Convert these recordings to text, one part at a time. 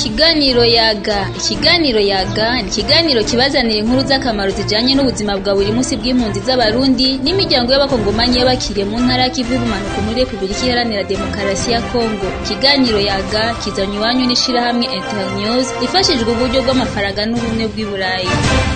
Ikiganiro yaga ikiganiro yaga ni ikiganiro kibazanira inkuru z'akamaro zijanye n'ubuzima bwa buri munsi bw'impunzi z'abarundi n'imiryango y'abakongomanyi y'abakiriye mu ntara y'ikivu y'ubumanuko muri repubulika iharanira demokarasi ya kongo ikiganiro yaga kizanywa iwanyu n'ishirahamwe internews ifashijwe uburyo bw'amafaranga n'ubumwe bw'i burayi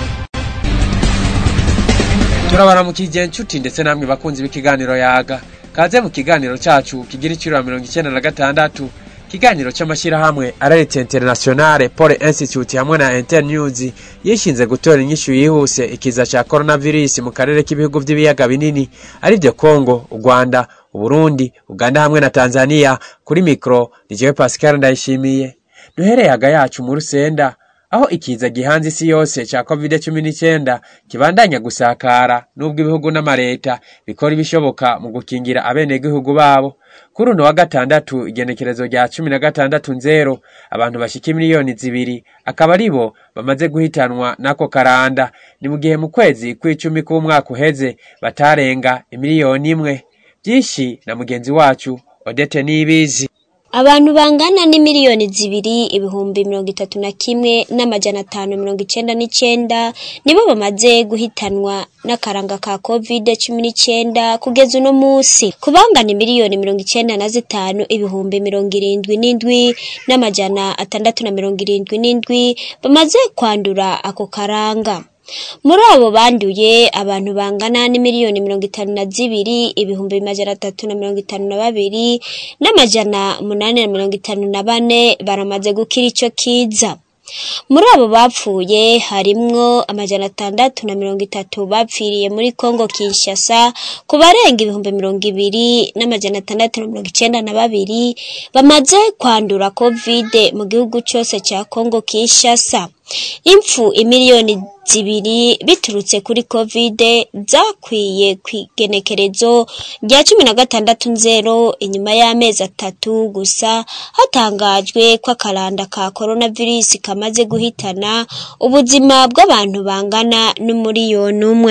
turabaramukije inshuti ndetse namwe bakunzi b'ikiganiro yaga kaze mu kiganiro cacu kigira iciro mirongo icenda na gatandatu ikiganiro c'amashyirahamwe araretse internationale pole institute hamwe na internews yishinze gutora inyishu yihuse ikiza ca coronavirus mu karere k'ibihugu vy'ibiyaga binini arivyo congo urwanda uburundi uganda hamwe na tanzania kuri mikro ni jewe pascal ndayishimiye duhereye haga yacu mu rusenda aho ikiza gihanze isi yose ca covid cumi n'icyenda kibandanya gusakara n'ubwo ibihugu n'amareta bikora ibishoboka mu gukingira abenegihugu babo kuri uno wa gatandatu igenekerezo rya cumi na gatandatu nzero abantu bashika miliyoni zibiri akaba ari bo bamaze guhitanwa n'ako karanda ni mu gihe mu kwezi kw'icumi k'umwaka uheze batarenga imiliyoni imwe byinshi na mugenzi wacu odete nibizi abantu bangana n'imiliyoni zibiri ibihumbi mirongo itatu na kimwe n'amajana atanu mirongo icenda n'icenda nibo bamaze guhitanwa n'akaranga ka covid cumi n'icenda kugeza uno musi ku bangana imiliyoni mirongo icenda na zitanu ibihumbi mirongo irindwi n'indwi n'amajana atandatu na mirongo irindwi n'indwi bamaze kwandura ako karanga muri abo banduye abantu bangana n'imiliyoni mirongo itanu na zibiri ibihumbi majana atatu na mirongo itanu na babiri n'amajana umunani na mirongo itanu na bane baramaze gukira ico kiza muri abo bapfuye harimwo amajana atandatu na mirongo itatu bapfiriye muri Kongo Kinshasa ku barenga ibihumbi mirongo ibiri n'amajana atandatu na mirongo icenda na babiri bamaze kwandura covid mu gihugu cose ca Kongo Kinshasa impfu imiliyoni zibiri biturutse kuri covid zakwiye kwigenekerezo rya cumi na gatandatu nzero inyuma y'amezi atatu gusa hatangajwe ko akaranda ka coronavirus kamaze guhitana ubuzima bw'abantu bangana n'umuriyoni umwe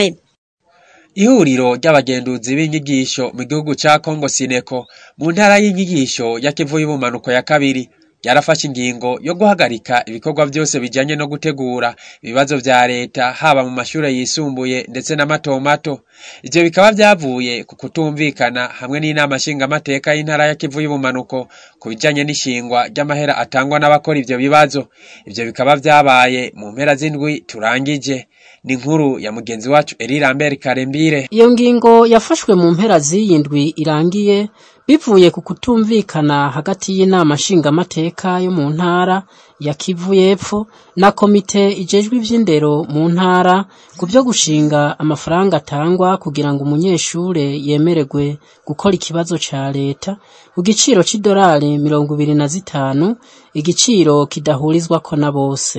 ihuriro ry'abagenduzi b'inyigisho mu gihugu ca Kongo Sineko mu ntara y'inyigisho ya Kivu y'ubumanuko ya kabiri yarafashe ingingo yo guhagarika ibikorwa byose bijanye no gutegura ibibazo vya leta haba mu mashure yisumbuye ndetse na mato mato ivyo bikaba vyavuye ku kutumvikana hamwe n'inama nshingamateka y'intara ya Kivu y'ubumanuko ku bijanye n'ishingwa ry'amahera atangwa n'abakora ivyo bibazo ivyo bikaba vyabaye mu mpera z'indwi turangije ni inkuru ya mugenzi wacu Eri Lambert Karembire iyo ngingo yafashwe mu mpera z'iyi ndwi irangiye bivuye ku kutumvikana hagati y'inama nshingamateka yo mu ntara ya Kivu y'Epfo na komite ijejwe ivy'indero mu ntara ku byo gushinga amafaranga atangwa kugira ngo umunyeshure yemererwe gukora ikibazo ca leta ku giciro c'idolari mirongo ibiri na zitanu igiciro kidahurizwako na bose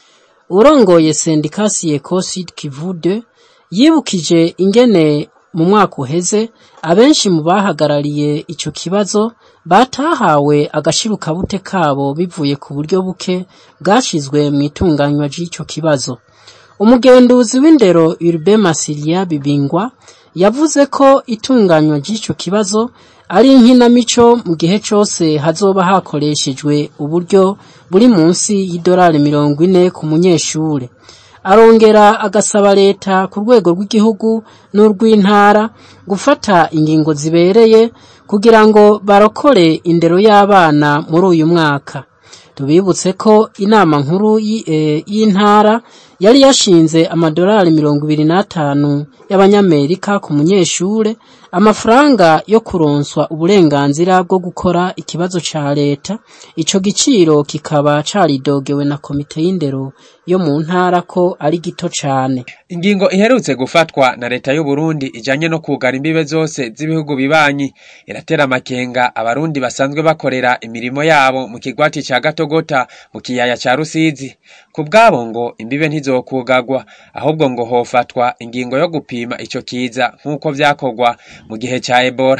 urongoye sendikasi Ecosid Kivu 2 yibukije ingene mu mwaka uheze abenshi mu bahagarariye ico kibazo batahawe agashirukabute kabo bivuye ku buryo buke bwashizwe mu itunganywa ry'ico kibazo umugenduzi w'indero Urbain Masilia Bibingwa yavuze ko itunganywa ry'ico kibazo ari inkinamico mu gihe cose hazoba hakoreshejwe uburyo buri munsi y'idolari mirongo ine ku munyeshure arongera agasaba leta ku rwego rw'igihugu n'urw'intara gufata ingingo zibereye kugira ngo barokore indero y'abana muri uyu mwaka tubibutse ko inama nkuru y'intara yari yashinze amadolari mirongo ibiri n'atanu y'abanyamerika ku munyeshure amafaranga yo kuronswa uburenganzira bwo gukora ikibazo ca leta ico giciro kikaba caridogewe na komite y'indero yo mu ntara ko ari gito cane ingingo iherutse gufatwa na leta y'u Burundi ijanye no kugara imbibe zose z'ibihugu bibanyi iratera amakenga abarundi basanzwe bakorera imirimo yabo mu kigwati ca Gatogota mu kiyaya ca Rusizi ku bwabo ngo imbibe ntizokugagwa ahubwo ngo hofatwa ingingo yo gupima ico kiza nk'uko vyakorwa mu gihe ca Ebola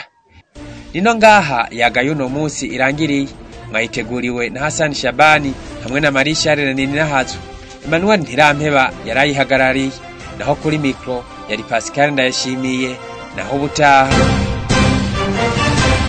nino ngaha yagaye uno musi irangiriye mwayiteguriwe na Hassan Shabani hamwe na Marie Charles Nininahazu Emmanuel Ntirampeba yarayihagarariye naho kuri mikro yari Pascal Ndayishimiye naho ubutaha